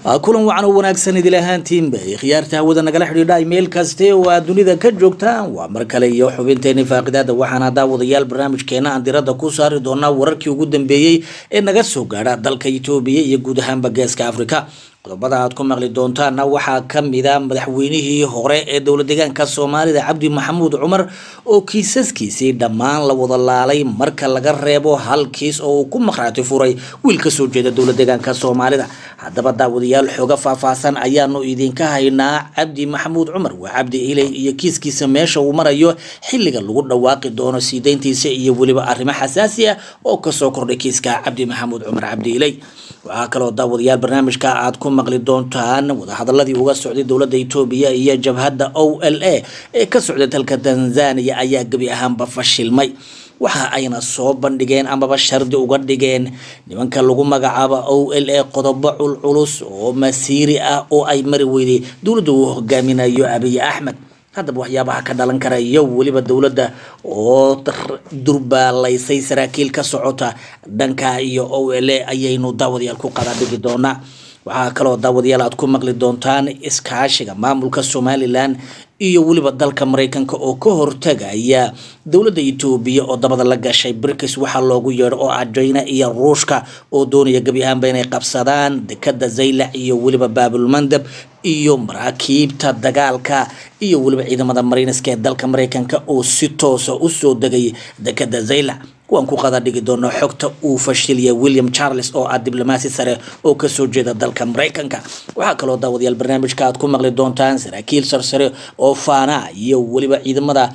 kulan wacan oo wanaagsan idil ahaantiinba khiyaarta hawada nagala xidhiidha meel kaste oo aad dunida ka joogtaan waa mar kale iyo xubinteeni faaqidaada waxaana daawadayaal barnaamijkeena aan diradda ku saari doonaa wararkii ugu dambeeyey ee naga soo gaadha dalka itoobiya iyo guud ahaanba geeska afrika qodobada aad ku maqli doontaana waxaa kamida madaxweynihii hore ee dowla deegaanka soomaalida cabdi maxamuud cumar oo kiisaskiisii dhammaan la wada laalay marka laga reebo hal kiis oo uu ku maqraati furay wiil kasoo jeeda dowla deegaanka soomaalida haddaba daawadayaal xooga faahfaahsan ayaanu idinka haynaa cabdi maxamuud cumar waa cabdi iley iyo kiiskiisa meesha uu marayo xilliga lagu dhawaaqi doono siideyntiisa iyo weliba arrimo xasaasi ah oo kasoo kordhay kiiska cabdi maxamuud cumar cabdi iley waxaa kaloo daawadayaal barnaamijka aad ku maqli doontaan wadahadaladii uga socday dowladda etoobiya iyo jabhadda o l a ee ka socday dalka tanzania ayaa gebi ahaanba fashilmay waxa ayna soo bandhigeen amaba shardi uga dhigeen nimanka lagu magacaabo o l a qodobo culculus oo masiiri ah oo ay mari weyday dowladda uu hogaaminayo abiy axmed haddaba waxyaabaha ka dhalan kara iyo weliba dowladda oo durbaalaysay saraakiil ka socota dhanka iyo o l a ayaynu daawadayaal ku qadadhigi doonaa waxaa kaloo daawadayaal aad ku maqli doontaan iskaashiga maamulka somalilan iyo weliba dalka mareykanka oo ka hortagaya dowladda etoobiya oo dabada la gashay brikis waxaa loogu yeedho oo ah jina iyo ruushka oo doonaya gebi ahaanba inay qabsadaan dekada zaylac iyo weliba baabulmandab iyo maraakiibta dagaalka iyo weliba ciidamada marineska ee dalka mareykanka oo si toosa usoo degay dekada zaylac waan ku qada dhigi doonaa xogta uu fashiliya william charles oo ah diblomaasi sare oo kasoo jeeda dalka mareykanka waxaa kaloo daawadayaal barnaamijka aad ku maqli doontaan saraakiil sarsare oo faana iyo weliba ciidamada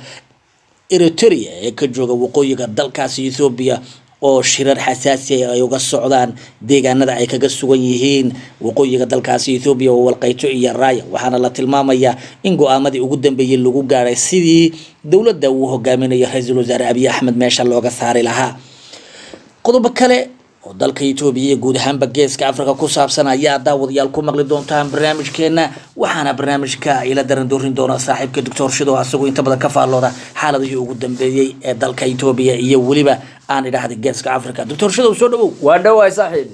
eritrea ee ka jooga waqooyiga dalkaasi ethoobiya oo shirar xasaasi ay uga socdaan deegaanada ay kaga sugan yihiin waqooyiga dalkaasi ethoobiya oo walqeyto iyo raaya waxaana la tilmaamayaa in go-aamadii ugu dambeeyey lagu gaaray sidii dowladda uu hogaaminayo ra-iisul wasaare abiy axmed meesha looga saari lahaa qodobo kale oo dalka etoobiya iyo guud ahaanba geeska africa ku saabsan ayaa daawadayaal ku maqli doontaan barnaamijkeena waxaana barnaamijka ila daran doorin doona saaxiibka doctor shido asagoo inta badan ka faallooda xaaladihii ugu dambeeyey ee dalka etoobiya iyo weliba aan idhaahday geeska africa doctor shidow soo dhawow waa dhawaay saaxiib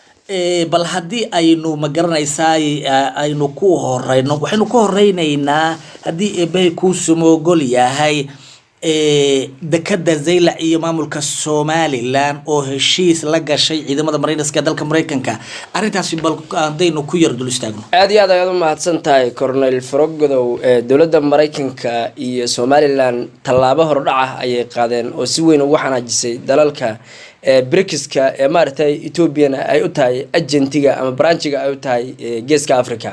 bal haddii aynu ma garanaysaa aynu ku horeyno waxaynu ku horeyneynaa haddii eebahay kuu samoogol yahay dekada zaylac iyo maamulka somalilan oo heshiis la gashay ciidamada marineska dalka mareykanka arrintaasi bal hadaynu ku yar dul istaagno aada iyo aad ayaad u mahadsan tahay cornel frogodow ee dowladda mareykanka iyo somalilan tallaabo hordhaca ayay qaadeen oo si weyn ugu xanaajisay dalalka brikiska ee maaragtay ethoobiana ay u tahay agentiga ama branchiga ay u tahay geeska africa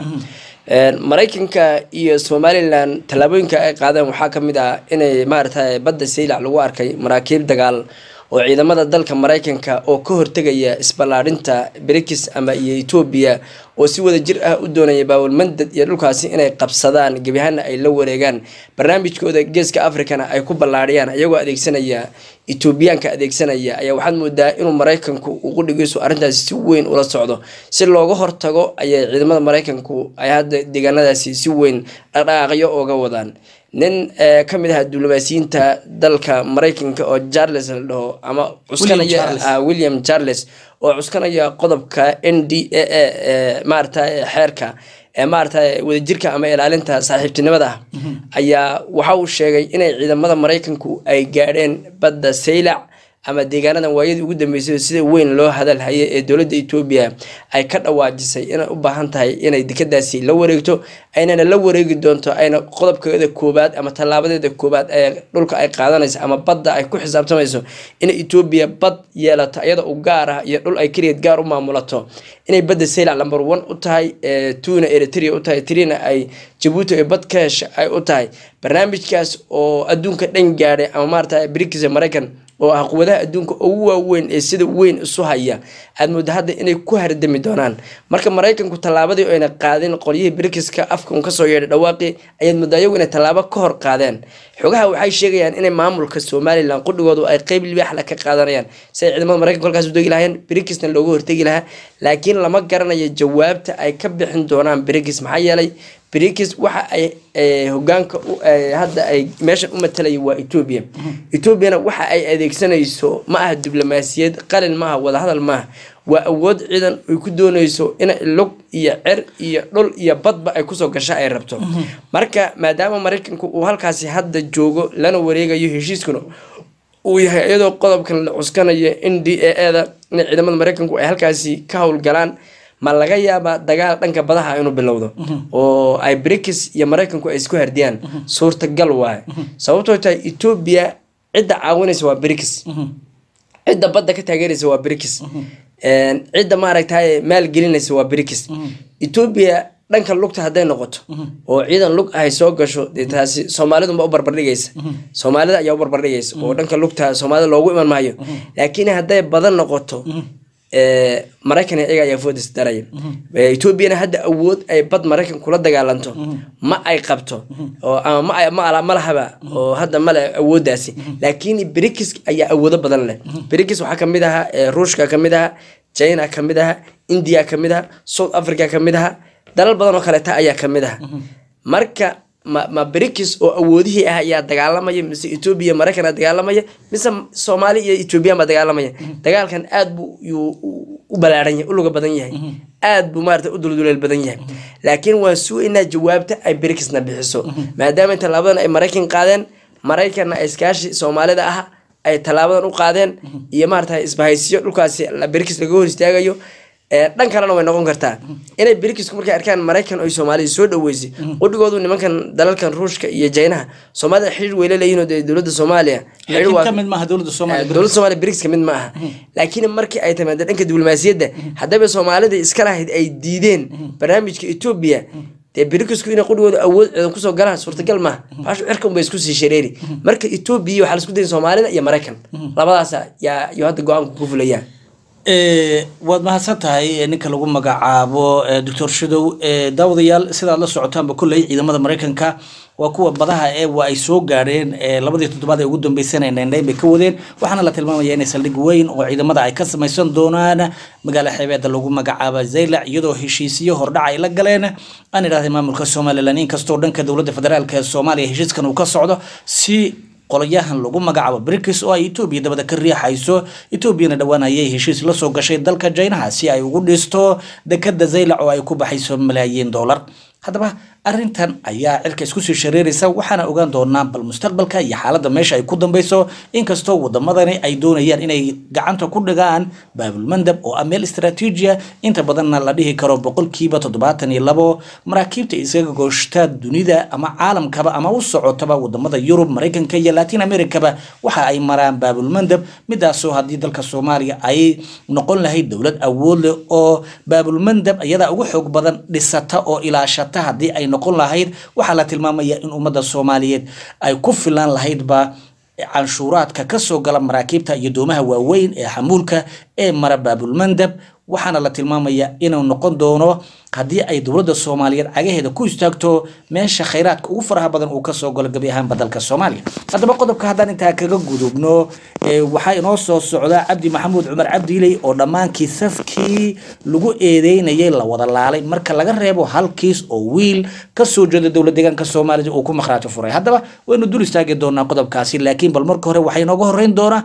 mareykanka iyo somalilan tallaabooyinka ay qaadeen waxaa kamid ah inay maaragtay badda saylac lagu arkay maraakiib dagaal oo ciidamada dalka mareykanka oo ka hortegaya isballaadhinta brikis ama iyo etoobiya oo si wada jir ah u doonaya baawalmandad iyo dhulkaasi inay qabsadaan gebihana ay la wareegaan barnaamijkooda geeska africana ay ku ballaadhiyaan iyagoo adeegsanaya etoobiyaanka adeegsanaya ayaa waxaad moodaa inuu mareykanku uu qudhigiisu arrintaasi si weyn ula socdo si looga hortago ayay ciidamada mareykanku ay hadda deegaanadaasi si weyn dhaqdhaqaaqyo ooga wadaan nin ka mid aha diblomaasiyiinta dalka mareykanka oo charles la dhaho ama cuskanaya william charles oo cuskanaya qodobka n d a a ee maarata xeerka ee maarata wadajirka ama ilaalinta saaxiibtinimada ah ayaa waxa uu sheegay inay ciidamada mareykanku ay gaadheen badda saylac ama deegaanadan waayadii ugu dambeysay sida weyn loo hadalhayay ee dowladda etoobiya ay ka dhawaajisay inay u baahan tahay inay dekadaasi la wareegto aynana la wareegi doonto ayna qodobkeeda koobaad ama tallaabadeeda koobaad ee dhulka ay qaadanayso ama badda ay ku xisaabtamayso inay etoobiya bad yeelato iyada u gaar ah iyo dhul ay keligeed gaar u maamulato inay badda saylac number one u tahay tuuna eritrea u tahay trina ay jabuuti ay bad ka hesha ay u tahay barnaamijkaas oo adduunka dhan gaadhay ama maarata brikis maraykan oo ah quwadaha adduunka ugu waaweyn ee sida weyn isu haya aad mooda hadda inay ku hardami doonaan marka maraykanku tallaabadii ayna qaadin qolyihii brikiska afka un kasoo yeedhay dhawaaqii ayaad moodaa iyagu inay tallaabo ka hor qaadeen xogaha waxay sheegayaan inay maamulka somalilan qudhigoodu ay qeyb libaaxla ka qaadanayaan si ay ciidamada maraykanka kolkaas u degi lahayeen brikisna looga hortegi lahaa laakiin lama garanayo jawaabta ay ka bixin doonaan brikis maxaa yeelay brikis waxa ay hogaanka hadda ay meeshan u matalaya waa etoobiya etoobiyana waxa ay adeegsanayso ma aha diblomaasiyad qalin maaha wadahadal maaha waa awood ciidan ay ku dooneyso in lug iyo cer iyo dhul iyo badba ay kusoo gasho ay rabto marka maadaama maraykanku uu halkaasi hadda joogo lana wareegayo heshiiskuna uu yahay iyadoo qodobkan la cuskanayo in d a eda in ciidamada maraykanku ay halkaasi ka howlgalaan ma laga yaabaa dagaal dhanka badaha inuu bilowdo oo ay brikis iyo maraykanku ay isku hardiyaan suurtagal waaye sababtoo tahay etoobiya cidda caawinaysa waa brikis cidda badda ka taageeraysa waa brikis cidda maaragtay maalgelinaysa waa brikis etoobiya dhanka lugta hadday noqoto oo ciidan lug ahay soo gasho dee taasi soomaalidunba u barbardhigaysa soomaalida ayaa u barbardhigaysa oo dhanka lugta soomaalida loogu iman maayo laakiin hadday badan noqoto maraykan iyaga ayaa foodis daraya etoobiyana hadda awood ay bad maraykan kula dagaalanto ma ay qabto oo ama ma ma lahaba oo hadda male awooddaasi laakiin brikis ayaa awoodo badan leh brikis waxaa kamid ahaa ruushka kamid ahaa china kamid ahaa india kamid ahaa south africa kamid ahaa dalal badan oo kaleeta ayaa kamid aha marka ma ma brikis oo awoodihii ah ayaa dagaalamaya mise etoobiya maraykan aa dagaalamaya mise soomaali iyo ethoobiyan baa dagaalamaya dagaalkan aad buu yuu u balaaran yahay u luga badan yahay aad buu maarata u dulduleel badan yahay laakiin waan sugaynaa jawaabta ay brikisna bixiso maadaama tallaabadan ay maraykan qaadeen maraykanna ay iskaashi soomaalida ah ay tallaabadan u qaadeen iyo maarata isbahaysiyo dhulkaasi brikis laga hor istaagayo dhan kalena way noqon kartaa inay brikisku markay arkaan maraykan oy soomaalida soo dhaweysay qudhigoodu nimankan dalalkan ruushka iyo jaynaha soomaalida xiriir weyla leeyihin dee dowladda soomaaliya dowladda soomaaliya briks kamid ma aha laakiin markii ay timaada dhanka diblomaasiyadda haddaba soomaalida iska lahayd ay diideen barnaamijka etoobiya dee brikisku inay qudhigooda awood ciidan kusoo galaan suurtagal maaha baashu cirka unbay isku sii shareeri marka etoobiya waxaa la isku dayay soomaalida iyo maraykan labadaasa yaa iyo hadda go-aanku ku fulayaan waad mahadsan tahay ninka lagu magacaabo doctor shadow daawadayaal sidaad la socotaanba kolley ciidamada maraykanka waa kuwa badaha ee waa ay soo gaadheen labadii toddobaad ee ugu dambeysana naynhayn bay ka wadeen waxaana la tilmaamaya inay saldhig weyn oo ciidamada ay ka samaysan doonaan magaala xeebeeda lagu magacaaba zaylac iyadoo heshiisiyo hordhac ay la galeen aan idhahday maamulka somalilan inkastoo dhanka dowladda federaalk ee soomaaliya heshiiskan uu ka socdo si qolayahan lagu magacaabo brikis oo ay etoobiya dabada ka riixayso etoobiyana dhowaan ayay heshiis la soo gashay dalka jaynaha si ay ugu dhisto dekada zaylac oo ay ku baxayso malaayiin dollar haddaba arrintan ayaa cirka isku sii shareeraysa waxaana ogaan doonaa bal mustaqbalka iyo xaaladda meesha ay ku dambeyso inkastoo wadamadani ay doonayaan inay gacanta ku dhigaan baabulmandab oo ah meel istaraatiijiya inta badanna la dhihi karo boqolkiiba toddobaatan iyo labo maraakiibta isaga gooshta dunida ama caalamkaba ama u socotaba wadamada yurub maraykanka iyo latin americaba waxa ay maraan baabulmandab midaasoo haddii dalka soomaaliya ay noqon lahayd dowlad awood leh oo baabulmandab iyada ugu xoog badan dhisata oo ilaashata haddii ay noqon lahayd waxaa la tilmaamaya in ummadda soomaaliyeed ay ku filaan lahaydba canshuuraadka kasoo gala maraakiibta iyo doomaha waaweyn ee xamuulka ee mara baabulmandab waxaana la tilmaamaya inuu noqon doono haddii ay dowladda soomaaliyeed cagaheeda ku istaagto meesha khayraadka ugu faraha badan uu kasoo galo gebi ahaanba dalka soomaaliya haddaba qodobka haddaan intaa kaga gudubno waxaa inoo soo socda cabdi maxamuud cumar cabdiiley oo dhammaan kiisafkii lagu eedeynayay la wada laalay marka laga reebo hal kiis oo wiil kasoo jeeda dowlad deegaanka soomaalida uu ku makhraajo furay haddaba waynu dul istaagi doonaa qodobkaasi laakiin bal marka hore waxaa inooga horeyn doonaa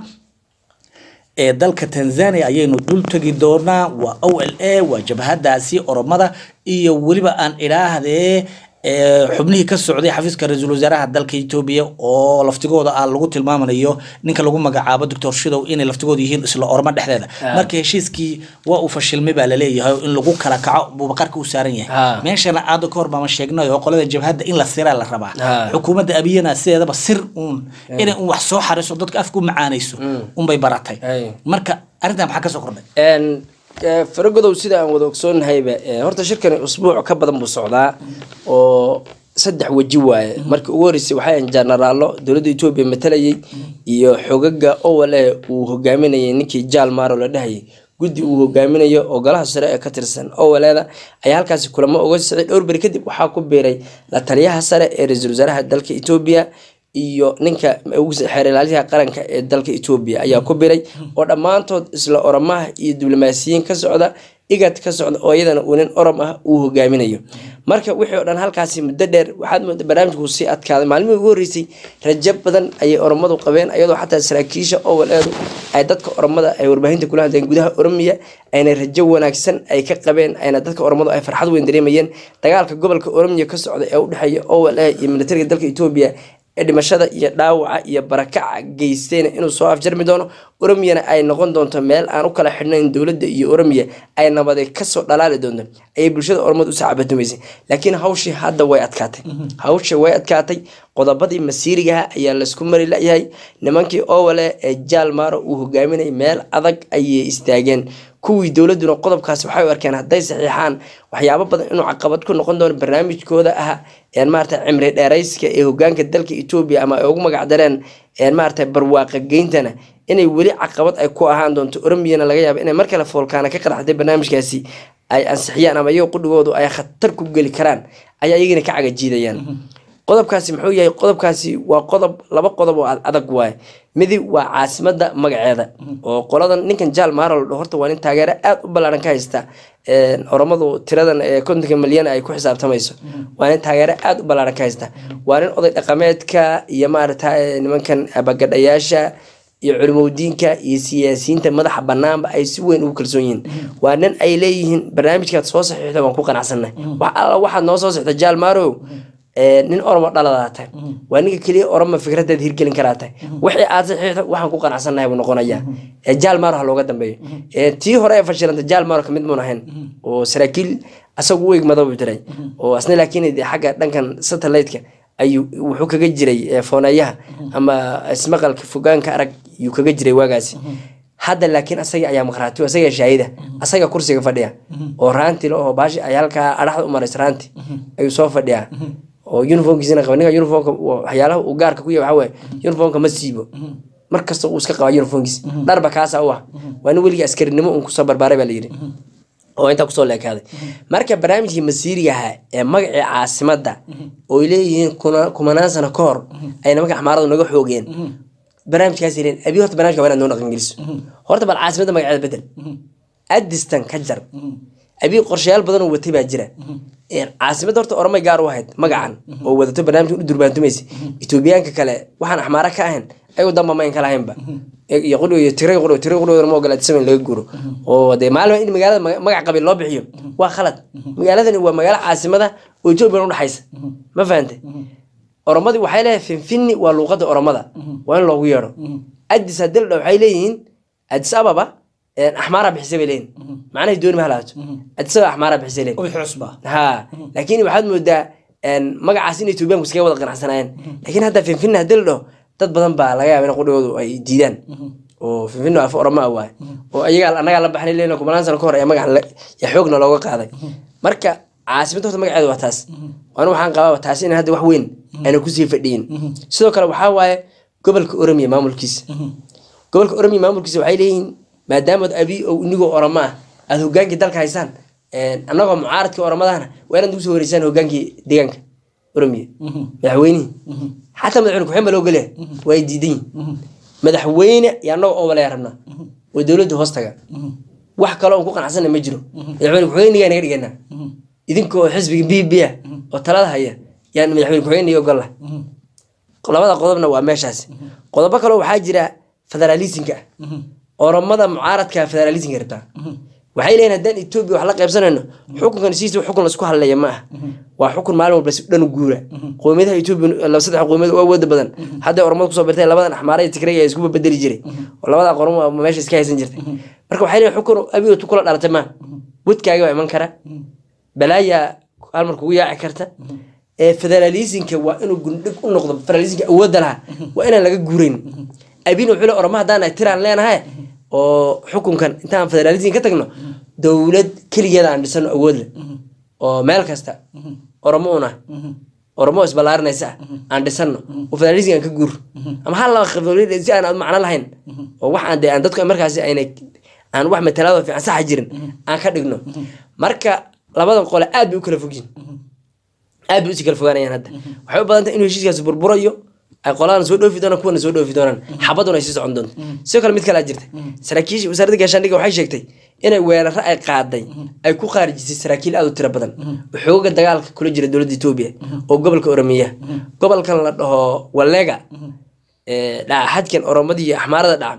ee dalka tanzania ayaynu dul tegi doonaa waa o l a waa jabhadaasi oromada iyo weliba aan idhaahdee xubnihii ka socday xafiiska ra-iisul wasaaraha dalka etoobiya oo laftigooda ah lagu tilmaamayo ninka lagu magacaabo doctor shidow inay laftigooda yihiin isla ormo dhexdeeda marka heshiiskii waa uu fashilmay baa laleeyahay in lagu kala kaco buubaqarka u saaran yahay meeshana aada ka hor baama sheegnay oo qolada jabhadda in la siraa la rabaa xukuumadda abiyana sideedaba sir uun inay un wax soo xariso dadka afka u macaanayso unbay baratay marka arrintan maxaa kasoo kordhay faragodow sida aan wada ogsoonnahayba horta shirkani usbuuc ka badan buu socdaa oo saddex weji waaye markii ugu horreysay waxay ahan jenaraallo dowladda etoobiya matalayay iyo xogaga owale uu hogaaminayay ninkii jaal maaro la dhahayay guddi uu hogaaminayo oo golaha sare ee ka tirsan owaleeda ayaa halkaasi kulamo uga socday dhowr beri kadib waxaa ku biiray la taliyaha sare ee ra-iisul wasaaraha dalka etoobiya iyo ninka xeer ilaaliyaha qaranka ee dalka etoobiya ayaa ku biray oo dhammaantood isla oromaha iyo diblomaasiyiin ka socda igad ka socda oo iyadana uu nin orom ah uu hogaaminayo marka wixii oo dhan halkaasi muddo dheer waxaad mooda barnaamijku sii adkaaday maalmihii ugu horreysay rajo badan ayay oromadu qabeen iyadoo xataa saraakiisha owaleedu ay dadka oromada ay warbaahinta kula hadleen gudaha oromiya ayna rajo wanaagsan ay ka qabeen ayna dadka oromadu ay farxad weyn dareemayeen dagaalka gobolka oromiya ka socda ee u dhexeeya owal iyo militariga dalka etoobiya ee dhimashada iyo dhaawaca iyo barakaca geystayna inuu soo afjarmi doono oromiyana ay noqon doonto meel aan u kala xidhnayn dowladda iyo oromiya ay nabaday kasoo dhalaali doonto ayay bulshada oromada usoo cabatumaysay laakiin hawshii hadda way adkaatay hawsha way adkaatay qodobadii masiirigaha ayaa laysku mari layahay nimankii owale ee jaal maaro uu hogaaminay meel adag ayay istaageen kuwii dowladuna qodobkaasi waxay u arkeen hadday saxiixaan waxyaabo badan inuu caqabad ku noqon doono barnaamijkooda ah maarata cimri dheerayska ee hogaanka dalka etoobiya ama ay ugu magac dareen maarata barwaaqa geyntana inay weli caqabad ay ku ahaan doonto oromiyana laga yaaba inay mar kale foolkaana ka qaraxday barnaamijkaasi ay ansixiyaan ama iyago qudhigoodu ay khatar ku geli karaan ayaa iyagana ka cagajiidayaan qodobkaasi muxuu yahay qodobkaasi waa qodob laba qodob oo adag waaye midi waa caasimada magaceeda oo qoladan ninkan jaal maarol horta waa nin taageero aada u ballaaran ka haysta oromadu tiradan ee kontonka milyan ay ku xisaabtamayso waa nin taageero aada u ballaaran ka haysta waa nin oday dhaqameedka iyo maarata nimankan abagadhayaasha iyo culimowdiinka iyo siyaasiyiinta madaxa banaanba ay si weyn ugu kalsoon yihiin waa nin ay leeyihiin barnaamijkaad soo saxiixda waan ku qanacsanay wax alla waxaad noo soo sixda jaal maarow nin oromo dhaladaaa tahay waa ninka keliya oromo fikradaad hirgelin karaa tahay wixii aad saxiixda waxaan ku qanacsannahay buu noqonayaa jaal maaro ha looga dambeeyo tii hore ee fashilanta jaal maaro kamid muun ahayn oo saraakiil asagu u egmada buu jiray oo asna laakiin xagga dhankan satellite-ka ayuu wuxuu kaga jiray fooneeyaha ama ismaqalka fogaanka arag yuu kaga jiray waagaasi hadda laakiin asaga ayaa maqraati asaga shaahida asaga kursiga fadhiya oo raanti la oo baashi ay halkaa adhaxda u maraysa raanti ayuu soo fadhiyaa oo uniformkiisina qaba ninka uniformka waxyaalaha uu gaarka ku yahay waxaa waaye uniformka ma siibo mar kasta uu iska qabaa uniformkiisa dharba kaasa u ah waa nin weligii askarinimo uun kusoo barbaaray baa layidhi oo intaa kusoo leekaaday marka barnaamijkii masiirigaha ee magacii caasimadda ooy leeyihiin kumanaan sano ka hor ay nimanka axmaaradu naga xoogeen barnaamijkaas leen abi horta barnamijka waa inaad noo dhaqangeliso horta bal caasimadda magaceeda bedel adistan ka jar abi qorshayaal badan oo watay baa jira caasimadda horta oromay gaar u ahayd magacan oo wadato barnaamijka u durbaantumaysa etoobiyaanka kale waxaan axmaara ka ahayn ayagu damba mayn ka lahaynba iyo qudhigo iyo tiray qudhigo tiray qudhigo ma ogola saman laga guuro oo dee maalin in magaalada magac qabiil loo bixiyo waa khalad magaaladani waa magaalo caasimada oo etoobiya udhexaysa ma fahantay oromadii waxay leedahay finfini waa luuqada oromada waa in loogu yeedho adis hadildha waxay leeyihiin adis ababa axmaara bixisay bay leeyihin macnahay dooni ma halaato adis ababa axmaara bixisay leeyihin ha laakiin waxaad moodaa magacaas in etoobiyaanku iskaga wada qanacsanaayeen laakiin hadda finfini hadii la dhaho dad badan baa laga yaaba in qudhigoodu ay diidaan oo finfino af oroma ah waay oo ayagaa annagaa la baxnay leena kumanaan sano ka hor ee magacan ya xoogna looga qaaday marka caasimadda horta magaceedu waa taas waana waxaan qabaa taasi in hadda wax weyn ayna kusii fadhiyin sidoo kale waxaa waaye gobolka oromiya maamulkiisa gobolka oromiya maamulkiisa waxay leeyihiin maadaamaad abi oo inigoo oromo ah aada hogaankii dalka haysaan annagoo mucaaradkii oromadahana waa inaad ugu soo wareysaan hogaankii deegaanka oromiya madaxweynihii xataa madaxweyne kuxeen baa loo gelaya waa ay diidan yihin madaxweyne iyo annagoo oo walaya rabnaa oo dowladda hoos taga wax kale oon ku qanacsana ma jiro madaxweyne kuxeenigaa naga dhiganaa idinkoo xisbiga b b a oo talada haya yaan madaxweyne kuxeeniga ogolla labada qodobna waa meeshaas qodobo kaleo waxaa jira federaalisinka ah oromada mucaaradka federaalisinka rabtaa waxay leeyihin haddaan etoobiya wax la qaybsanayno xukunkan siisa xukun laisku hadleeya ma ah waa xukun maalin walba si dhan guura qowmiyadaha etoobiya saddex qowmiyad oo awooda badan hadday oromada kusoo birtay labadan axmaara iyo tigray ayaa iskuba bedeli jiray oo labada qoromo meesha iska haysan jirtay marka waxay leeyihin xukun abigotu kula dhalatay ma wadkaaga baa iman kara balaayaa halmar kugu yaaci karta federaalisinka waa inuu gundhig u noqdo federalisinka awoodda lahaa waa inaan laga guurayn abin wuxuu le oroma haddaan tiraan leenahay oo xukunkan intaan federalism ka tagno dowlad keligeeda aan dhisano awood leh oo meel kasta oromo una oromo isballaarinaysa ah aan dhisano oo federalism aan ka guur ama hal laba qabiil si aan macno lahayn oo wax aan dee aan dadku markaasi ayna aan wax matalaado fiican saxa jirin aan ka dhigno marka labadan qole aad bay u kala fogyihin aad bay usii kala fogaanayaan hadda waxay u badan tahay inuu heshiiskaasi burburayo ay qoladan soo dhoofi doonaan kuwana soo dhoofi doonaan xabaduna ay sii socon doonto sidoo kale mid kalea jirta saraakiisha wasaaradda gaashaandhigga waxay sheegtay inay weeraro ay qaaday ay ku khaarijisay saraakiil aad u tiro badan oo xooga dagaalka kula jira dowladda etoobiya oo gobolka oromiya gobolkan la dhaho walega ee dhaca xadkan oromada iyo axmaarada dhaca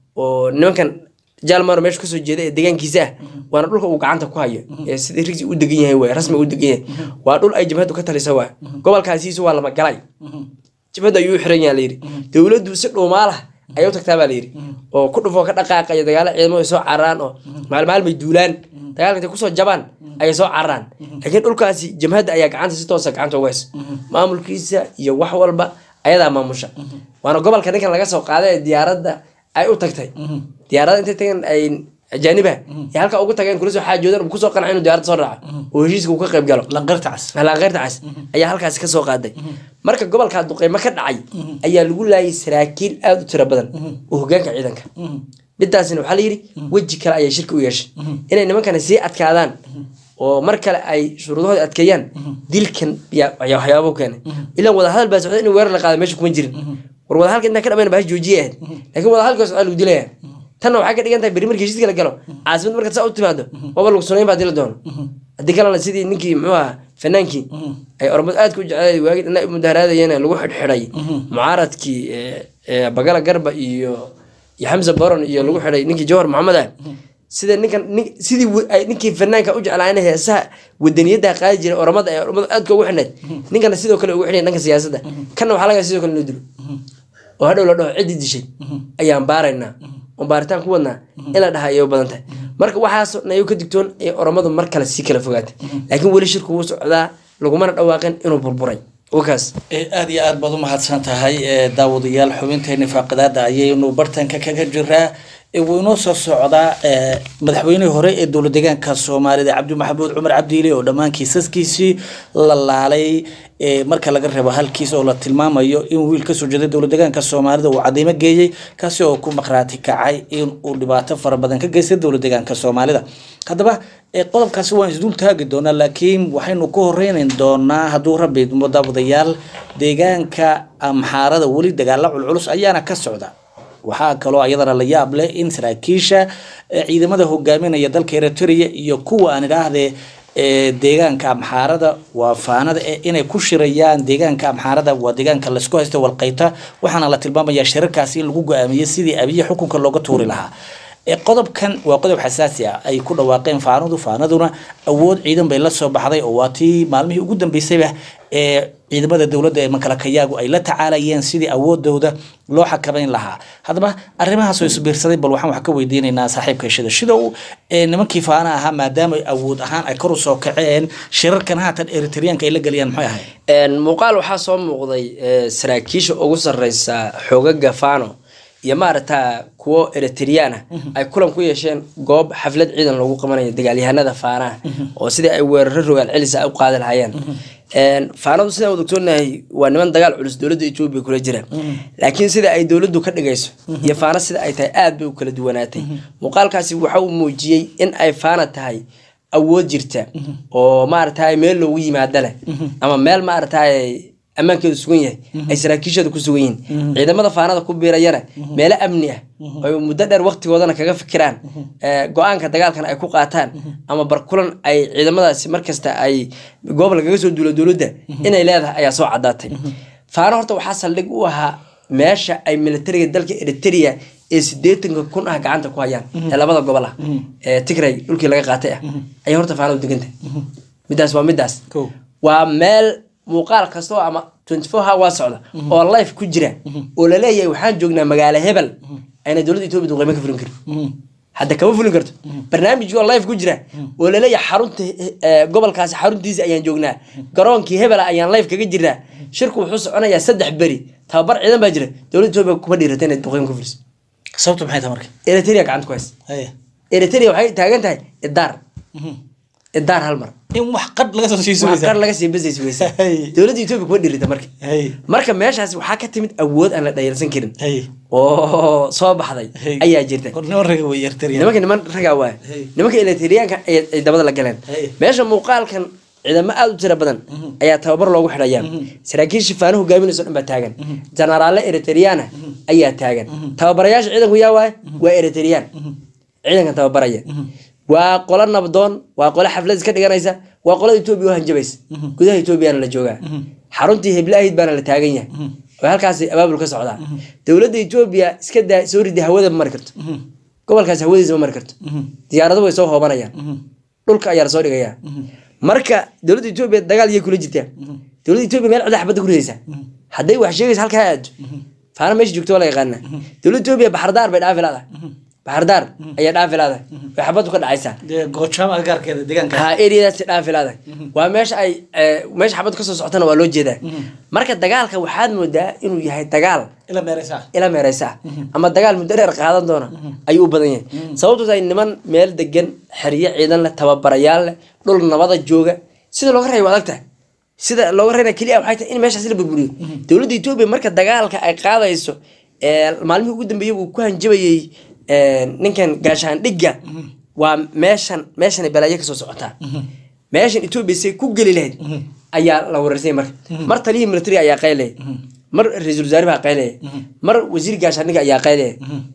oo nimankan jaalmaro meesha kasoo jeeda ee deegaankiisa ah waana dhulka uu gacanta ku hayo ee sidii rigsi u degan yahay waay rasmi u degan yahay waa dhul ay jabhadu ka talisa waay gobolkaasiisu waa lama galay jabhadu ayuu u xiran yaha layidhi dowladdu si dhuumaalah ayay u tagtaa baa layidhi oo ku dhufoo ka dhaqaaqaya dagaalo ciidamo ay soo cararaan oo maalmaalmay duulaan dagaalka intay kusoo jabaan ayay soo cararaan laakiin dhulkaasi jamhadda ayaa gacanta si toosa gacanta uga haysa maamulkiisa iyo wax walba ayadaa maamusha waana gobolka ninkan laga soo qaaday ee diyaaradda ay u tagtay diyaaradda intay tageen ay ajaaniba ee halka ugu tageen kula soo xaajoodan uu kusoo qancay inuu diyaaradda soo raaco oo heshiiska uu ka qayb galo lanqarta cas alaaqeyrta cas ayaa halkaasi kasoo qaaday marka gobolkaa duqeymo ka dhacay ayaa lagu laayay saraakiil aada u tiro badan oo hogaanka ciidanka midaasina waxaa layidhi weji kale ayay shirka u yeeshay inay nimankani sii adkaadaan oo mar kale ay shuruudahooda adkeeyaan dilkan yaa ayaa waxyaabo keenay ilaan wadahadal baa socda in weerar la qaado meesha kuma jirin war wadahadalka intaan ka dhamayn baa joojiye ahayd laakiin wadahadalka socda lagu dilaya tanna waxay ka dhigan tahay beri markii heshiiska la galo caasimad markaad saa u timaado waba lagu sunayn baa dili doono haddii kalena sidii ninkii muxuu ahaa fanaankii ay ormad aadka u jeclay waagii dhanaa u mudaharaadayeen lagu xidhxidhay mucaaradkii ee- ee bagala garba iyo iyo xamse boron iyo lagu xidhay ninkii jawhar maxamed ah sida ninkan nin- sidii wi- ay ninkii fanaanka u jeclaa in heesaha wadaniyada qaadi jiray oromada ee ormada aadka ugu xidhnayd ninkana sidoo kale ugu xidhay dhanka siyaasadda kanna waxaa laga sidoo kale loo dilo oo hadhow la dhaho ciddii dishay ayaan baaraynaa oo baaritaan ku wadnaa in la dhaha ayay u badan tahay marka waxaasoo dhan ayuu ka digtoon ee oromadu mar kale sii kala fogaatay laakiin weli shirku wuu socdaa lagumana dhawaaqin inuu burburay wakaas ee aada iyo aada baad u mahadsan tahay ee daawadayaal xubinteeni faaqidaada ayaynu bartanka kaga jiraa ee wuu inoo soo socdaa ee madaxweynihii hore ee dowlad deegaanka soomaalida cabdi maxamuud cumar cabdiile oo dhammaan kiisaskiisii la laalay ee marka laga reebo halkiis oo la tilmaamayo in wiil kasoo jeeday dowlad deegaanka soomaalida uu cadeymo geeyey kaasi oo ku maqraati kacay in uu dhibaato fara badan ka geystay dowlad deegaanka soomaalida haddaba ee qodobkaasi waan isdul taagi doonaa laakiin waxaynu ku horeynan doonaa hadduu rabbi idmo daawadayaal deegaanka amxaarada weli dagaalo culculus ayaana ka socda waxaa kaloo ayadana la yaab leh in saraakiisha ee ciidamada hogaaminaya dalka eritrea iyo kuwa aan idhaahdee ee deegaanka amxaarada waa faanada ee inay ku shirayaan deegaanka amxaarada waa deegaanka laysku haysta walqayta waxaana la tilmaamayaa shirarkaasi in lagu go-aamiyey sidii abiye xukunka looga tuuri lahaa ee qodobkan waa qodob xasaasi ah ay ku dhawaaqeen faanadu faanaduna awood ciidan bay la soo baxday oo waa tii maalmihii ugu dambeysayba ee ciidamada dowladda ee makalakayaagu ay la tacaalayeen sidii awoodooda loo xakamayn lahaa haddaba arrimahaas oo isbiirsaday bal waxaan wax ka weydiinaynaa saaxiibka shida shida uu ee nimankii faana ahaa maadaama awood ahaan ay kor u soo kaceen shirarkan haatan eritreanka ay la geliyaan maxay ahayd muuqaal waxaa soo muuqday ee, saraakiisha ugu sareysa xoogaga fano iyo maaragta kuwo eritrian ah ay kulan ku yeesheen goob xaflad ciidan loogu qabanayo dagaalyahanada faanaha oo sidii ay weeraro rogaal celisa u qaadi lahayeen faanadu sidaan wada ogsoonahay waa niman dagaal culus dowladda etoobiya kula jira laakiin sida ay dowladdu ka dhigayso iyo faana sida ay tahay aad bay u kala duwanaatay muuqaalkaasi waxa uu muujiyey in ay faana tahay awood jirta oo maaragtay meel loogu yimaado leh ama meel maaragtay ammaankeedu sugan yahay ay saraakiishooda ku sugan yihiin ciidamada faanada ku biirayana meelo amni ah ay muddo dheer waqtigoodana kaga fikiraan ee, go-aanka dagaalkan ay ku qaataan ama barkulan ay ciidamadaasi markasta ay goob lagaga soo duulo dowladda inay leedahay ayaa soo cadaatay faano horta waxaa saldhig u ahaa meesha ay militariga dalka eritrea ee sideetanka kun ah gacanta ku hayaan ee labada gobol ah ee tigray dhulkii laga qaatay ah ayay horta faanadu degantahay midaas waa midaas Kow. waa meel muuqaal kasta oo ama 24 hour socda oo life ku jira oo laleeyahay waxaan joognaa magaalo hebel ayna dowladda etoobiya duqeymo ka fulin karin hadda kama fulin karto barnaamijkii oo life ku jira oo laleeyahay xarunta eh, gobolkaasi xaruntiisa ayaan joognaa garoonkii hebela ayaan life kaga jirnaa shirku wuxuu soconayaa saddex beri tababar ciidan baa jira dowladda etoobiya kuma dhiirata inay duqeymo ka fuliso sababtu maxay tahay marka eritrea gacanta ku haysa Haya. eritrea waxay taagan tahay idaar idaar hal mar in wax qadh laga soo siiso wax kar laga sii basays weysa Hey. dowladda etoobiya kuma dhiirata marka Hey. marka meeshaas waxaa ka timid awood aan la dhayalsan karin Hey. oo soo baxday Hey. ayaa jirta War niman raga way Eritrean. nimanka niman ragaa waay Hey. nimanka eletriyaanka ay dabada la galeen Hey. meesha muuqaalkan ciidamo aada u tira badan ayaa tababar loogu xidhayaa saraakiisha faano hogaaminayso dhan baa taagan jenaraale eritriyaana ayaa taagan tababarayaasha ciidanku yaa waay waa eritriyaan ciidankan tababaraya waa qolo nabdoon waa qolo xaflad iska dhiganaysa waa qolada etoobiya u hanjabaysa gudaha etoobiyana la joogaa xaruntii heble ahayd baana la taagan yahay oo halkaas abaabul ka socdaa dowladda etoobiya iska daa soo ridi hawada ma mari karto gobolkaas hawadiisa ma mari karto diyaarado way soo hoobanayaan dhulka ayaa lasoo dhigayaa marka dowladda etoobiya dagaal iyay kula jirtaa dowladda etoobiya meel cida xabadda ku ridaysaa hadday wax sheegaysa halkaa aado faana meesha joogto waa la yaqaana dowladda etoobiya baxardaar bay dhaafi laadahay baxardaar ayaa dhaafi laadahay way xabaddu ka dhacaysaa dee goojaam agagaarkeeda deegaanka ha areadaasi dhaafi laadahay waa meesha ay eh, meesha xabaddu kasoo socotana waa loo jeedaa marka dagaalka waxaad moodaa inuu yahay dagaal ila meereysaa ila meereysa ah ama dagaal muddo dheer qaadan doona ayuu u badan yahay sababtu tahay niman meel degan xeryo ciidan leh tababarayaal leh dhul nabada jooga sida looga reeyo waa adag tahay sida looga reena keliya waxay tahay in meeshaas la burburiyo dowladda etoobiya marka dagaalka ay qaadayso ee maalmihii ugu dambeeyey uu ku hanjabayey ee, ninkan gaashaandhigga waa meeshan meeshan balaayo kasoo socotaa meeshan etoobiya say ku geli lahayd ayaa la wareersay marka mar taliyihii military ayaa qaylaya mar ra-iisul wasaare baa qaylaya mar wasiir gaashaandhigga ayaa qaylaya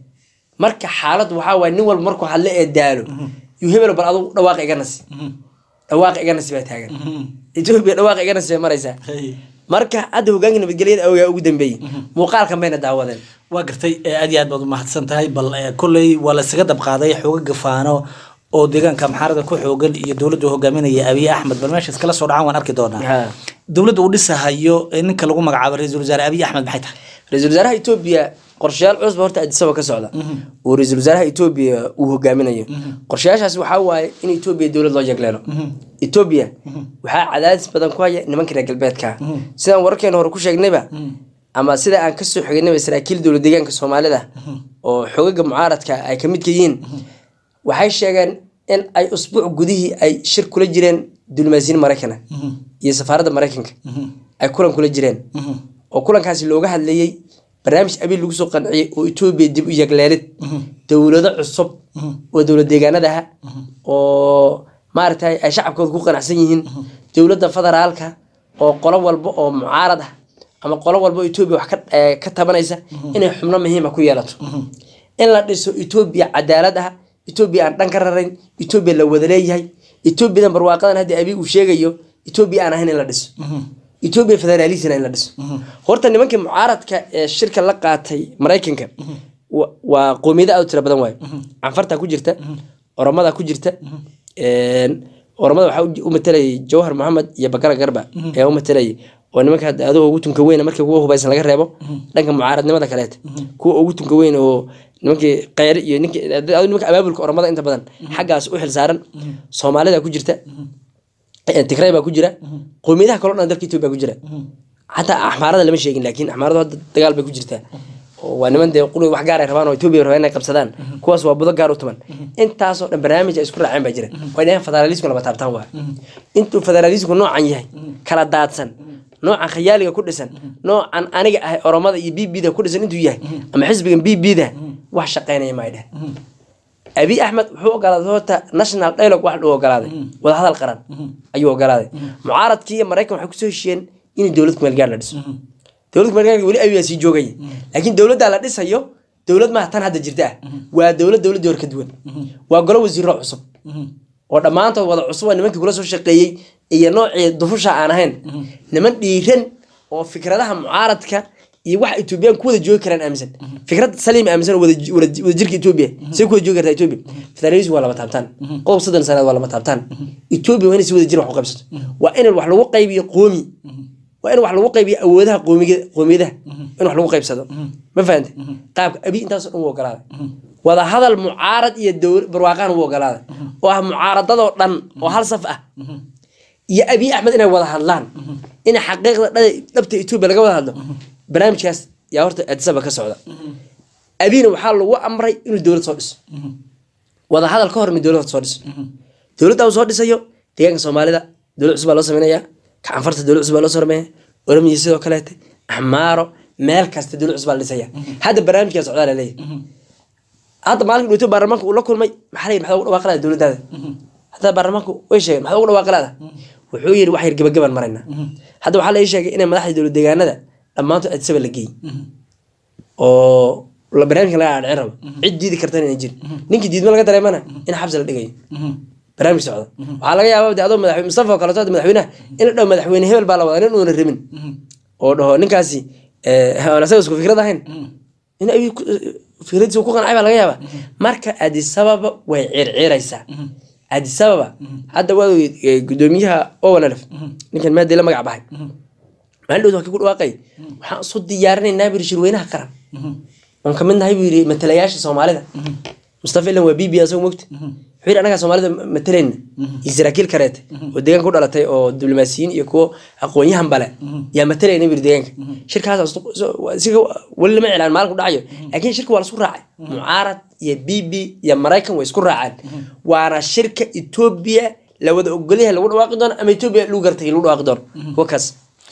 marka xaalad waxaa waay nin walba markuu hadle ee daalo yuu hebel bal adugu dhawaaqa iga nasi dhawaaqa iga nasi baa taagan etoobiya dhawaaqa iga nasi bay maraysaa marka hadda hogaanka nabadgelyada awgaa ugu dambeeyey muuqaalkan bayna daawadeen waa gartay ee aad iyo aad baad umahadsan tahay bal ee, kolley waa laysaga dabqaaday xooga gafaano oo deegaanka maxaarada ku xoogan iyo dowladda hogaaminaya abiy axmed bal meesha iskala soo dhacaan waan arki doonaa Ha. dowladda uu dhisahayo ee ninka lagu magacaabo ra-iisul wasaare abiy axmed maxay tahay ra-iisul wasaaraha etoobiya qorshayaal cusub horta adisaba ka socda oo ra-iisul wasaaraha etoobiya uu hogaaminayo qorshayaashaas waxaa waaye in etoobiya dowlad loo yegleelo etoobiya waxaa cadaadis badan ku haya nimanka reer galbeedka sidaan wararkeena hore ku sheegnayba ama sida aan kasoo xignayba saraakiil dowlad deegaanka soomaalida oo xogaga mucaaradka ay ka midka yihiin waxay sheegeen in ay usbuuc gudihii ay shir kula jireen diblomaasiyiin maraykana iyo safaaradda maraykanka ay kulan kula jireen oo kulankaasi looga hadlayey barnaamij abiil lagu soo qanciyey oo etoobiya dib u yegleelid dowlado cusub oo dowlad deegaanada ah oo maaragtay ay shacabkooda ku qanacsan yihiin dowladda federaalka oo qolo walba oo mucaarad ah ama qolo walba oo etoobiya wax ka- eh, ka tabanaysa inay xubno muhiima ku yeelato in la dhiso etoobiya cadaalad ah etoobiya aan dhan ka rarayn etoobiya la wada leeyahay etoobiyadan barwaaqadan hadda abiy uu sheegayo etoobiya aan ahayn in la dhiso etoobiya federaalisina in la dhiso horta nimankii mucaaradka ee shirka la qaatay maraykanka wa- waa qoomiyada aad u tira badan waayo canfarta ku jirta oromada ku jirta een, oromada waxaa u- u matalayay jawhar maxamed iyo bakara garba ayaa u matalayay oo nimanka hadda adoo ugu tunka weyn markii kuwa hubaysan laga reebo dhanka mucaaradnimada kaleeta kuwa ugu tunka weyn oo nimankii kheyre iyo ninkii adoo nimanka abaabulka oromada inta badan xaggaas u xil saaran soomaalida ku jirta Eh, tigray baa ku jira qoomiyadaha kaloo dhan dalka etoobiya ku jira xataa axmaarada lama sheegin laakiin axmaaradu hadda dagaal bay ku jirtaa oo waa niman dee quri wax gaar ay rabaan oo etoobiya rabaan inay qabsadaan kuwaas waa budo gaar u tuman intaasoo dhan barnaamij ay isku raaceen baa jira way dhaheen federaalisku lama taabtaan waa intuu federaalisku noocan yahay kala daadsan noocan khayaaliga ku dhisan noocan aniga ahay oromada iyo b b da ku dhisan intuu yahay ama xisbigan b b da wax shaqeynaya ma ay dheh abiy axmed wuxuu ogolaaday horta national dialogue wax uu ogolaaday wadahadal qaran ayuu ogolaaday mucaaradkii iyo maraykan waxay kusoo heshiiyeen in dowlad kumeelgaar la dhiso dowlad kumeelgaarka weli abiy baa sii joogaya laakiin dowladdaa la dhisayo dowlad maaha tan hadda jirta ah waa dowlad dowladii hore ka duwan waa golo wasiiro cusub oo dhammaantood wada cusub waa nimankii kula soo shaqeeyey iyo noocii dufusha aan ahayn niman dhiiran oo fikradaha mucaaradka iyo waxa etoobiyaan ku wada joogi karaan aaminsan fikrad saliim aaminsan oo wada wada- wada jirka etoobiya say ku wada joogi kartaa etoobiya federalism waa lama taabtaan qodob soddon sanaad waa lama taabtaan etoobiya waa inay si wada jir wax u qaybsato waa in wax lagu qaybiyo qoomi waa in wax lagu qaybiyo awoodaha qoomiga qoomiyadaha in wax lagu qaybsado ma fahante qaabka abi intaasoo dhan wuu ogolaaday wada hadal mucaarad iyo dowla barwaaqaan wuu ogolaaday oo ah mucaaradadoo dhan oo hal saf ah iyo abiy axmed inay wada hadlaan in xaqiiqda dha- dhabta etoobiya laga wada hadlo barnaamijkaas yaa horta adisaba ka socda abiyna waxaa lagu amray inuu dowlad soo dhiso wada hadal ka hor inuu dowlad soo dhiso dowladda uu soo dhisayo deegaanka soomaalida dowlad cusub baa loo sameynaya kacanfarta dowlad cusub baa loo sameeya oromiya sidoo kaleete axmaaro meel kasta dowlad cusub baa la dhisaya hadda barnaamijkaa socdaa la leeyahay hadda maalinka dhowto baarlamaanka uu la kulmay maxaa la yidhi maxaa ugu dhawaaqi lahaa dowladdaada hadda baarlamaanku way sheegeen maxaa ugu dhawaaqi lahaa wuxuu yidhi wax yar gabagaban marayna hadda waxaa la ii sheegay inay madaxda dowlad deegaanada dhammaantood adisaba la geeyey oo la barnaamijka laga adhicin rabo cid diidi kartana inay jirin ninkii diidmo laga dareemana in xabsi la dhigayo barnaamij socda waxaa laga yaaba de adoo madaxweyne mustafa oo kaleeto madaxweynaha in la dhaho madaxweyne hebel baa la wadaa nin uuna rabin oo dhaho ninkaasi eh, aan asaga isku fikrad ahayn in ay ku- fikradiisa uu ku qancay baa laga yaaba marka adisababa way circiraysaa adisababa hadda waa ogeyd, eh, gudoomiyaha owanalef ninkan maadii la magac baxay maalin dhowd waa kii ku dhawaaqay waxaan isu diyaarinaynaa buu yiri shirweynaha qaran oon kamid nahay buu yiri matalayaasha soomaalida mustafa ilan waa bb asagoo mogta wuxuu yidhi anagaa soomaalida ma- matalayna iyo saraakiil kareete oo deegaanka u dhalatay oo diblomaasiyiin iyo kuwo aqoon-yahan bale yaa matalayna buu yiri deegaanka shirkaas isku- so- waa- siga weli lama cilaan maalin ku dhacayo laakiin shirka waa la isku raacay mucaarad iyo bb iyo maraykan way isku raaceen waana shirka etoobiya la wada ogolyahay lagu dhawaaqi doono ama etoobiya lagu gartay lagu dhawaaqi doono wakaas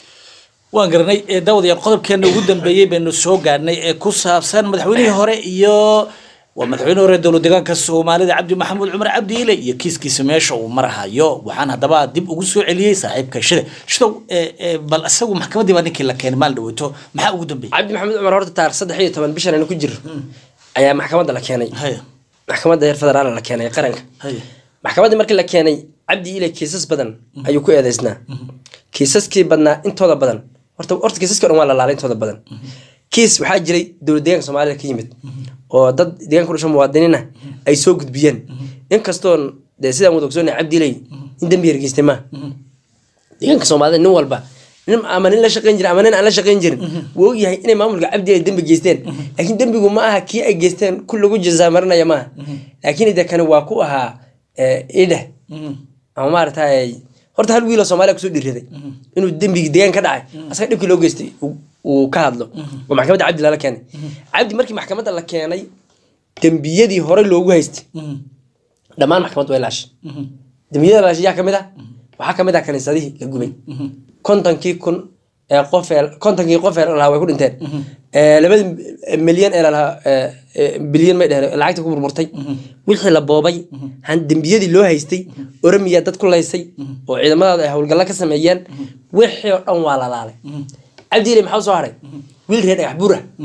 waan garanay ee daawadayaal qodobkeena ugu dambeeyey baynu soo gaadhnay ee ku saabsan madaxweynihii hore iyo waa madaxweyne hore dowlad deegaanka soomaalida cabdi maxamuud cumar cabdi ile iyo kiiskiisa meesha uu marahayo waxaan haddaba dib ugu soo celiyey saaxiibka shide shidow ee, ee, bal isagu maxkamaddii baa ninkii la keenay maalin dhaweyto maxaa ugu dambeeyey cabdi maxamed cumar horta taarikh saddex iyo toban bishan aynu ku jiro ayaa maxkamadda la keenay haya maxkamadda heer federaal la keenay qaranka haya maxkamaddii markii la keenay cabdi ile kiisas badan ayuu ku eedeysnaa kiisaskii badnaa intooda badan horta horta kiisaskii o dhan waa la laalay intooda badan kiis waxaa jiray dowlad deegaanka soomaalida ka yimid oo dad deegaanka ku dhasho muwaadiniin ah ay soo gudbiyeen inkastoon dee sidaan wada ogsoonay cabdi iley in dembi hergeystay maaha deegaanka soomaalida nin walba nin ama nin la shaqayn jirin ama nin aan la shaqayn jirin wuu ogyahay inay maamulka cabdi ay dembi geysteen laakiin dembigu ma aha kii ay geysteen ku lagu jazaamarinaya maaha laakiin de kani waa ku ahaa eh, idheh ama maaragtay horta hal wiiloo soomaaliya kusoo dhiriday inuu dembigii deegaan ka dhacay asaga dhibkii loo geystay uu- uu ka hadlo oo maxkamadda cabdi lala keenay cabdi markii maxkamadda la keenay dembiyadii hore loogu haystay dhammaan maxkamaddu way laashay dembiyada la laashay yaa kamid ah waxaa kamid ah kaniisadihii la gubay kontonkii kun ee qof ee kontonkii qof ee lahaa way ku dhinteen Ee, labada milyan ee lalahaa ee, ee, bilyan may dheheen lacagta ku burburtay wixii la boobay han dembiyadii loo haystay oromiya dad ku laysay oo ciidamadaada ay howlgalla ka sameeyeen wixii oo dhan waa la laalay cabdiile maxaa u soo haray wiil reer dhagax buur ah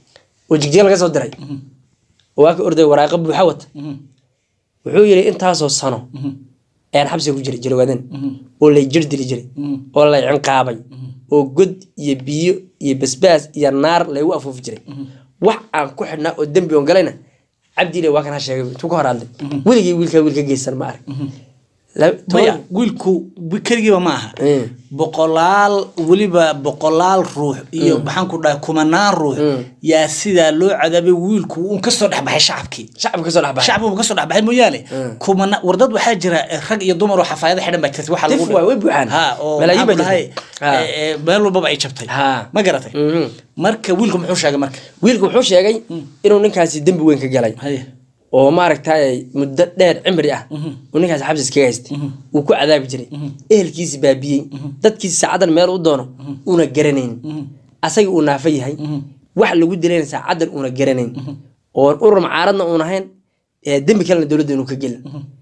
oo jigjiga laga soo diray oo waa ka orday waraaqa buuxa wata wuxuu yidhi intaasoo sano ayaan xabsiga ku jiray jilwaadeen oo lay jir dili jiray oo lay cinqaabay oo god iyo biyo iyo basbaas iyo naar laygu afuufi jiray wax aan ku xidhnaa oo dembi on galayna cabdiile waa kan ha sheegay intuu ka hor hadlay weligii wiilkaa wiil ka geysan ma arag La- maya toban- wiilku wi- keligiiba ma aha Mm. boqolaal weliba boqolaal ruux iyo maxaan ku dhahay kumanaan ruux yaa sidaa loo cadaabay wiilku uun kasoo dhexbaxay shacabkii shacabka kasoo dhex baxay shacbigu kasoo dhexbaxay mooyaane kumana wardad waxaa jira eh, rag iyo dumar oo xafaayado xidhan baa jirta waxaa lagu Tif waay, way buuxaan. ha oo Malaayiin maxaan ku baa dhahay jirta. Ha. eh, eh, meel walbaba ay jabtay Ha. ma garatay Mhm. marka wiilku muxuu sheegay marka wiilku wuxuu sheegay inuu ninkaasi dembi weyn ka galay haye oo maaragtay muddo dheer cimri ah uu ninkaasi xabsi iskaga haystay uu ku cadaabi jiray ehelkiisi baabiyey dadkiisi saacadan meel u doono uuna garanayn asaga uu naafa yahay wax lagu dilayna saacadan uuna garanayn oo urur macaaradna uun ahayn ee dembi kalena dowladda inuu ka gelin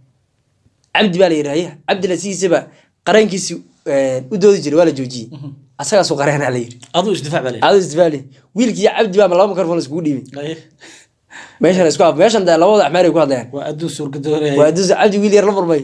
cabdi baa la yidhi haya cabdi la sigiisaba qarankiisi u doodi jiray waa la joojiyey asagaasuu qareenaa la yidhi aduu isdifaac baa leeyahay aadu isdifaali wiilkii cabdi baa laba mikrofon iskugu dhiibay Haye. meeshan isku af meeshan dee labada axmaar ay ku hadlayaan waa adduun suurgadoonaya waa dus cabdi wiil yar la murmay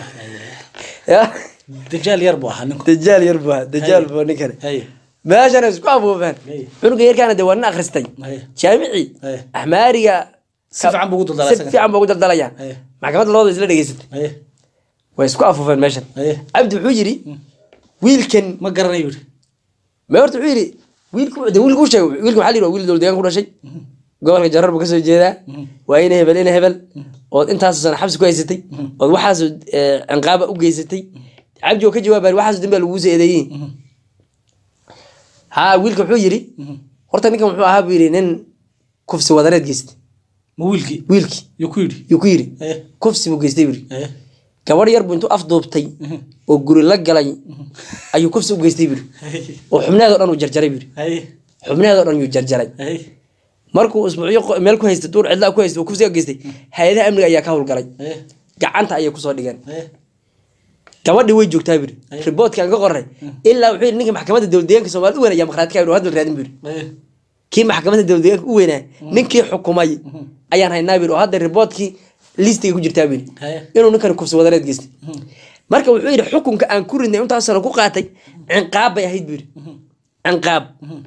ya dajaal yar buu ahaa ninku dajaal yar buu ahaa, dajaal buu ninkani haye meeshan isku afuufeen Hey. cunuga yarkaana dee waa nin akhristay Hey. jaamici Hey. axmaariga Si fiican buu ugu daldalaa si isaga. fiican buu ugu daldalayaa Hey. maxkamadda labada isla dhegeysatay haye way isku afuufeen meeshan Hey. cabdi wuxuu yidhi wiilkan ma garanayo yidhi ma horta wuxuu yidhi wiilku de wiilku u sheegay wiilka waxaa la yidhi waa wiil dowlad deegaan ku dhashay gobolka jarar buu kasoo jeedaa waa ina hebel ina hebel ood intaas sana xabsi ku haysatay ood waxaas cinqaaba u geysatay cabdi oo ka jawaabay waxaas dambaa lagugu soo eedeeyey ha wiilka wuxuu yidhi horta ninkan wuxuu ahaa buu yidhi nin kufsi wadaneed geystay ma wiilkii wiilkii yuu ku yidhi yuu ku yidhi Haye. kufsi buu geystay buu yidhi haye gabadh yar buu intuu afduubtay oo guri la galay ayuu kufsi u geystay buu yidhi haye oo xubnaheedoo dhan uu jarjaray buu yidhi haye xubnaheedoo dhan yuu jarjaray haye markuu isbuucyo qo- meel ku haystay duur cidlaa ku haystay oo kufsiga geystay hay-adaha amniga ayaa ka howlgalay haye gacanta ayay kusoo dhigeen haye gabadhii way joogtaa buri riboodkaan ka qoray ilaa wuxuu yidhi ninka maxkamadda dowlad deegaanka soomaalida u wanaya markhaati ka yidhi oo hadda la raadin buri haye kii maxkamadda dowlad deegaanka u weynaa ninkii xukumay ayaan haynaa bir oo hadda riboodkii listiga ku jirtaa bir Haye. inuu ninkani kufsi wadareed geystay marka wuxuu yidhi xukunka aan ku ridnay intaas sano ku qaatay cinqaab bay ahayd buyiri cinqaab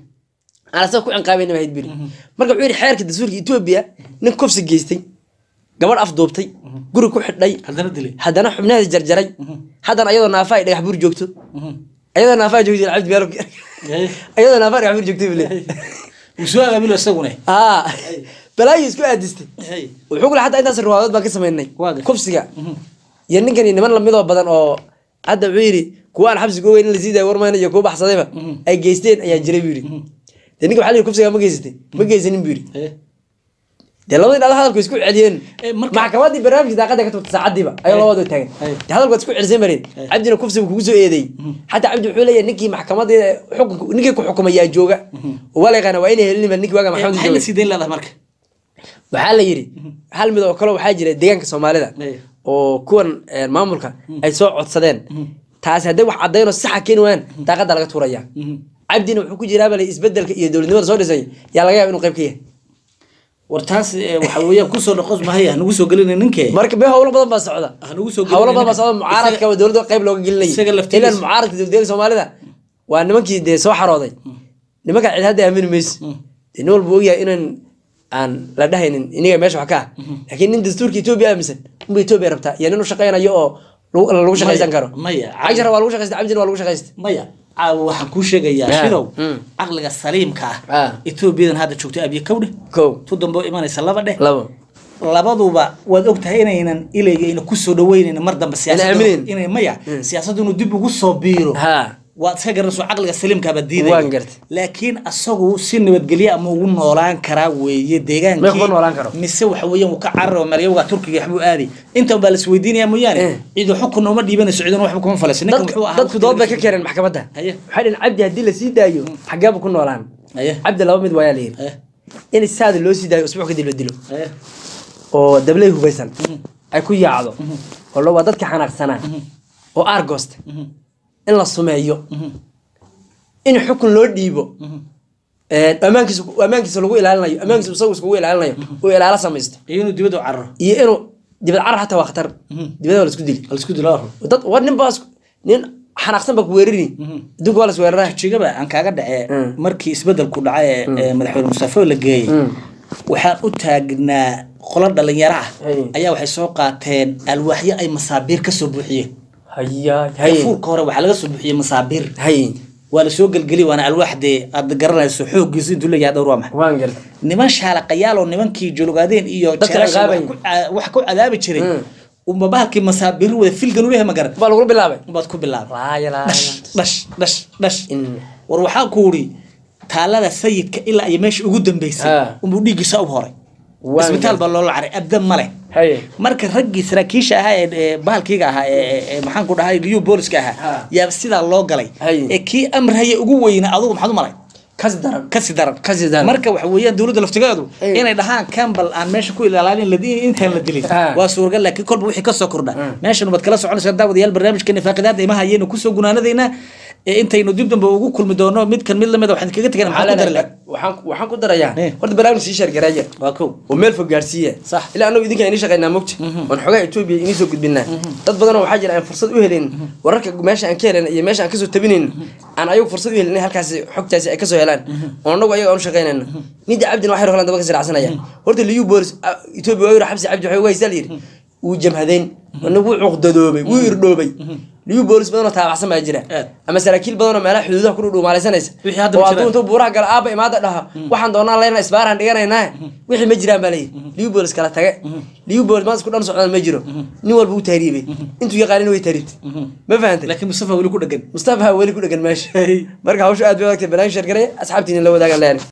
aan asaga ku cinqaabayna bay ahayd buyiri marka wuxuu yidhi xeerka dastuurka etoobiya nin kufsi geystay gabadh afduubtay guri ku xidhay haddana dilay haddana xubnaheeda jarjaray haddana ayadoo naafa ay dhagax buur joogto ayadoo naafa joogto cabdi beelo Haye. ayadoo naafa dhagax buur joogto bile wuu soo abaabilo isaguna aa balaayo isku aadistay Haye. wuxuu kule xataa intaas riwaadood baan ka samaynay Waa gashay. kufsiga iyo ninkan iyo niman lamidoo badan oo hadda wuxuu yidhi kuwa aan xabsiga ogeyn in lasii daayo warmayna iyo kuwa baxsadayba ay geysteen ayaa jiray buu yidhi dee ninka waxaa la yidhi kufsiga ma geysatay ma geysanin buu yidhi Haye. dee labadii dhalo hadalku isku celiyeen Eh, marka- maxkamadii barnaamijka daaqada ka tubta saacadiiba ayuu labadoo taagan Hey. dee hadalku waad isku celisay mareen cabdina kufsiga kugu soo eedeeyey xataa cabdi wuxuu leeyahay ninkii maxkamadii xukunka ninkii ku xukumay yaa jooga oo waa la yaqaana waa inay helin ninkii waaga Eh, maxkamadda maxay la jooga sii dayn leedahay marka waxaa la yidhi hal mid oo kale waxaa jira deegaanka soomaalida Hey. oo kuwan eh, maamulka ay soo codsadeen taasi hadday wax caddaynoo saxa keeni waayaan daaqada laga tuuraya cabdina wuxuu ku jiraa bale isbedelka iyo dowladnimada soo dhisay yaa laga yaaba inuu qayb ka yahay war taas eh, waxa weeyaan kusoo dhaqos mahaya nagu soo gelinay ninkee marka be howlo badan baa socda Ha nagu soo howlo badan baa gelinay socda mucaaradka waa dowladda qayb looga gelinayay isaga laftigiisa- ilan mucaaradka dowladdeega soomaalida waa nimankii dee soo xarooday nimanka cid hadda aamini mayso dee nin walba ogyahay inaan aan la dhahaynin iniga meesha wax ka ah laakiin nin dastuurka etoobiya aaminsan unba etoobiya rabtaa iyo nin u shaqaynayo oo lagu lagu shaqaysan Maya, karo maya. cagshara waa lagu shaqaysta cabdina waa lagu shaqaysta maya caawa waxaan kuu sheegayaa Ah, shidow mm. caqliga saliimka Ah. ah etoobiyadan hadda joogto abiyo kowdhe kow tu dambe oo imanaysa laba dheh labo labaduba waad ogtahay inaynan ilayga ayna kusoo dhaweynayn mar dambe siyaasadda aaminayn. inay maya siyaasaddu inuu dib ugu soo biiro ha waad iska garanayso caqliga saliimkaaba diidaya Waan gartay. laakiin asagu si nabadgelye ama ugu noolaan karaa weeye deegaankii Mee kuma noolaan karo? mise waxa weeyaan wuu ka cararo maryawga turkiga waxbuu aaday inta baa las weydiinaya mooyaane Eh. ciidu xukun uma dhiibanayso ciduna waxba kuma falayso ninkan dadku wuxuu ahaa dadku dood bay ka keeneen maxkamadda Haye. waxay dhaheen cabdi haddii la sii daayo xageeba ku noolaan Haye. cabdi laba mid waayaa la yidhi Eh, in saada loo sii daayo usbuuc kadib la dilo eh, oo dabley hubaysan ay ku yaacdo oo lo- waa dadka xanaaqsanaa oo aargoosta in la sumeeyo in xukun loo dhiibo Ee, ammaankiisa ammaankiisa lagu ilaalinayo ammaankiisa isagu iskugu ilaalinayo uu ilaalo samaysto iyo inuu dibadda u cararo iyo inuu dibad carar xataa waa khatar dibada waa la isku dili halisku dilo aro dad war nin baa isku- nin xanaaqsan baa ku weerari adduunka waa la isweeraraa jigaba aan kaaga dhacee Mm. markii isbedelku dhacay ee ee madaxweyne mustafa la geeyey waxaan u taagnaa qolo dhalinyaro ah Hey. ayaa waxay soo qaateen alwaaxyo ay masaabiir kasoo buuxiyeen haya haye fuurka hore waxaa laga soo buuxiyey masaabiir haye waa lasoo gelgeli waana alwaax dee aad garanayso xooggiisa intuu leeyahay dhowr waa maxay waan gartay niman shaalaqayaal oo nimankii jologaadeen iyo Dadka jeelasha wax ciqaabayay. ku ca- wax ku cadaabi jiray Mm. unba bahalkii masaabiir wada filgan ulehe ma garan baa lagula bilaabay unbaad ku bilaabay laaya dhash dhash dhash dhash In- war waxaa ku uri taalada sayidka ilaa iyo meesha ugu dambeysay Ah. unbuu dhiiggiisa u horay Waan isbitaal gartay. baa loola caray abdan male haye marka raggii saraakiisha ahaa ee- ee bahalkiiga ahaa ee- ee ee maxaan ku dhahay liyu booliska ahaa Ah. yaa sidaa loo galay Hay. ee kii amraya ugu weyna adugu maxaad u malay kasi daran kasi daran Kasi daran. marka waxa weeyaan dowladda laftigeedu Ay. inay dhahaan campbell aan meesha ku ilaalin la- intaan la dilin Ah. waa suuragal laakiin kolba wixii kasoo kordha meeshan baad kala soconaysaa daawadayaal barnaamijka nifaaqidaada imaha ayaynu kusoo gunaanadaynaa ee intaynu dib dambe ugu kulmi doono midkan mid lamid a waxaan kaga tegana maxaa ku dari lahaa waxaan waxaan ku darayaa Eh. horta barnaamij sii sheergareeya waa kow oo meel fog gaarsiiya Sax. ilaa anagu idinka inii shaqaynaa mogta oon xogaha etoobiya inii soo gudbinaa dad badanoo waxaa jira aan fursad u helin wararka meesha aan ka helin iyo meesha aan kasoo tabinayn aan ayagu fursad u helin in halkaasi xogtaasi ay kasoo helaan oo anagu ayaga aan u shaqaynayna nida cabdina waxay holan daba ka siracsanaya horta liyu boolis etoobiya waa yiri xabsi cabdi waxay uga haysaa layidhi wuu jamhadeyn anagu wuu cuqdadoobay wuu irdhoobay liyu boolis badanoo taabacsan baa jira Aad. ama saraakiil badanoo meelaha xuduudaha ku dhudhuumaalaysanaysa Wixii hadda oo ma hadduu jiraan. intuu buuraha gala aaba imaada dhaha waxaan doonaa leyna isbaaraan dhiganaynaa wixii ma jiraan baa layidhi liubolis kala tage liubolis maanta isku dhan socdaan ma jiro nin walba u tahriibay intuu yaqaanin way tahriibtay ma fahantay laakiin mustafa weli ku dhegan mustafa weli ku dhegan meesha marka hawsha aad bay adagtay barnaamij sheergaray asxaabtiina la wadaagan leeyahay